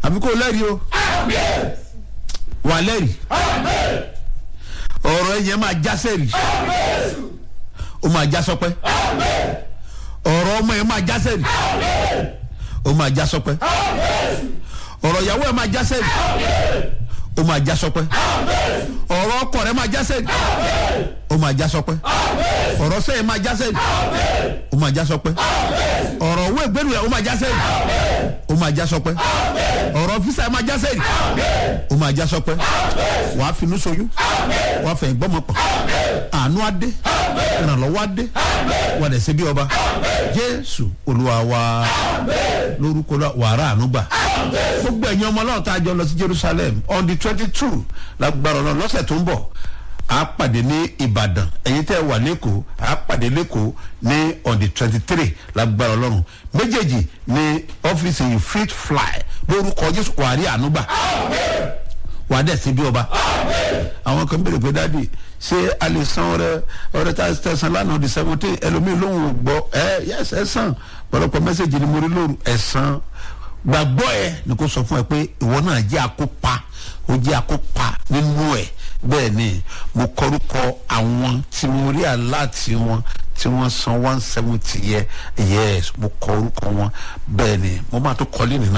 àbí kò lẹ́rìí o wà lẹ́rìí ọ̀rọ̀ ẹ̀yẹ máa já sẹ́rìí ó máa já sọpẹ́ ọ̀rọ̀ ọmọ ẹ̀ máa já sẹ́rìí ó máa já sọpẹ́ ọ̀rọ̀ ìyàwó ẹ̀ máa já sẹ́rìí ó máa já sọpẹ́ ọ̀rọ̀ ọkọ rẹ̀ máa já sẹ́rìí ó máa já sọpẹ́ ọ̀rọ̀ sẹ́yìn máa já sẹ́rìí ó máa já sọpẹ́ ọ̀rọ̀ owó ìgbẹ́rù rẹ̀ ó máa já sẹ́rìí ó máa já sọpẹ́ ọ̀rọ̀ fisa ẹ̀ máa já sẹ́rìí ó máa já sọpẹ́ wàá finú soyún wàá fẹ̀yìn gbọ́mọ pọ̀ àánú adé ìrànlọ́wọ́ adé wà dẹ̀ ṣe bí ọba jésù olúwa wa lórúkọ wàrà ànúgbà gbogbo ẹ̀yin ọmọ ọlọ́run tá a jọ lọ sí jerusalem on the twenty two lágbára ọlọ́run lọ́sẹ̀ tó ń bọ̀ a pàdé ní ìbàdàn ẹ̀yin tẹ́ ẹ wà lẹ́kọ̀ọ́ a pàdé lẹ́kọ̀ọ́ ní on the twenty three lágbára ọlọ́run méjèèjì ní ọ́fíìsì yìí fit fly lórúkọ jésù wàrí ànúgbà wà á dẹ̀ sí bí ọba àwọn kan béèrè pé dáàdi ṣé a lè san ọrẹ ọrẹ tá a tẹsán lánàá di seventeen ẹlòmíín lóhùn gbọ́ ẹ yẹs ẹ san pọ̀lọpọ̀ mẹ́sẹ̀gì ni mo rí lóru ẹ san gbàgbọ́ ẹ ni kò sọ fún ẹ pé ìwọ náà jẹ́ akópa ó jẹ́ akópa nínú ẹ bẹ́ẹ̀ ni mo kọrúkọ àwọn tí mo rí aláàtì wọn tí wọ́n san one seventy yẹ yes mo kọ orúkọ wọn bẹ́ẹ̀ ni mo máa tó kọ́lé nìyẹn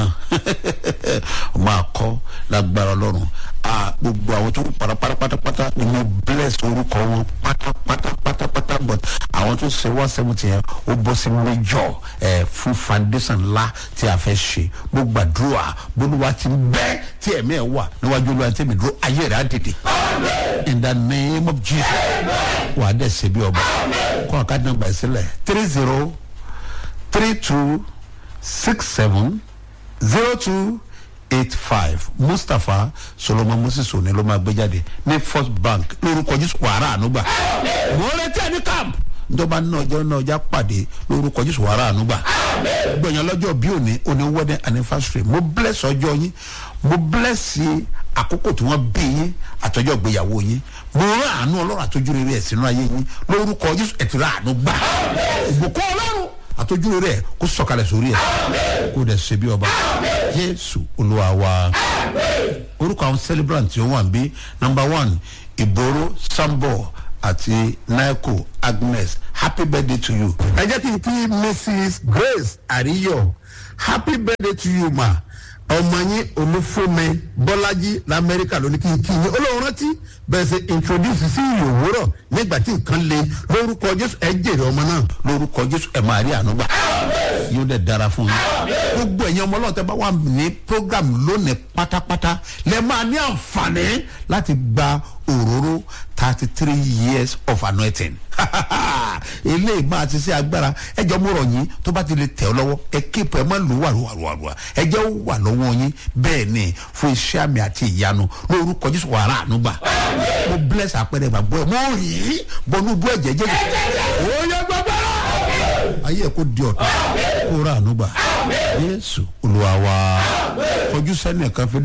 mo máa kọ́ lágbára ọlọ́run gbogbo àwọn tó para pátápátá ni mo bless orúkọ wọn pátápátá pátápátá but àwọn tó ṣe one seventy yẹn ó bọ́ sí méjọ ẹ̀ fún foundation ńlá tí a fẹ́ ṣe mo gbàdúrà bolúwa ti bẹ́ tí ẹ̀mí ẹ̀ wà níwájú olúwa tí mi dúró ayé rẹ̀ á dìde in the name of jesus wà á dẹ̀ ṣe bí ọba kọ́ ọ̀ká dín gbà sílẹ̀ three zero three two six seven zero two eight five mustapha solomon moses òní ló máa gbé jáde ní first bank lórúkọ jésù wàrà ànúgbà mo retí ẹni camp njọba náà ọjọ́ náà ọjà pàdé lórúkọ jésù wàrà ànúgbà gbọ̀nyàn lọ́jọ́ bí òní òní wedding anniversary mo bless ọjọ́ yín mo bless àkókò tí wọ́n bí yín àtọ́jọ́ ìgbéyàwó yín mo rán àánú ọlọ́run àtọ́jú rere ẹ̀ sínú ayé yín lórúkọ jésù ẹ̀tìrà àánú gbà ìbùkún ọlọ́run àtọ́jú rere ẹ̀ kó sọ̀kalẹ̀ sórí ẹ̀ kó dẹ̀ ṣe bí ọba jésù olúwa wa orúkọ àwọn celebrant tí ó wà ń bí number one ìgboro sambo àti naiko agnes happy birthday to you. ẹ jẹ́ kí n kí mrs grace àríyọ̀ happy birthday to you ma ọmọ yín olúfúnmi bọ́lájí lamẹ́ríkà ló ní kí n kí yín olóhùn rántí bẹ́ẹ̀ ṣe introduce sí ìyòwúrọ̀ nígbà tí nǹkan le lórúkọ jésù ẹ jèrè ọmọ náà lórúkọ jésù ẹ máa rí àánú gbà yóò dẹ̀ dára fún yín gbogbo ẹ̀yin ọmọ ọlọ́run tẹ́ bá wà ní program lónìí pátápátá lẹ́ máa ní àǹfààní láti gba òróró thirty three years of anointing eléyìí máa ti ṣe agbára ẹjọ́ mo rọ̀ yín tó bá ti lè tẹ̀ ọ́ lọ́wọ́ ẹ kéèpù ẹ má lù wà wà wà wà ẹjẹ́ ó wà lọ́wọ́ yín bẹ́ẹ̀ ni fún iṣẹ́ àmì àti ìyanu lórúkọ jésù wàrà ànúgbà mo bless àpẹẹrẹ ìgbàgbọ́ ẹ mo rí bọnú bú ẹ̀jẹ̀ jésù ó yẹ gbàgbọ́ ayé ẹ kó di ọ̀tọ̀ kó rà ànúgbà jésù olúwa wa kọjú sẹ́ni ẹ̀kan fi dá.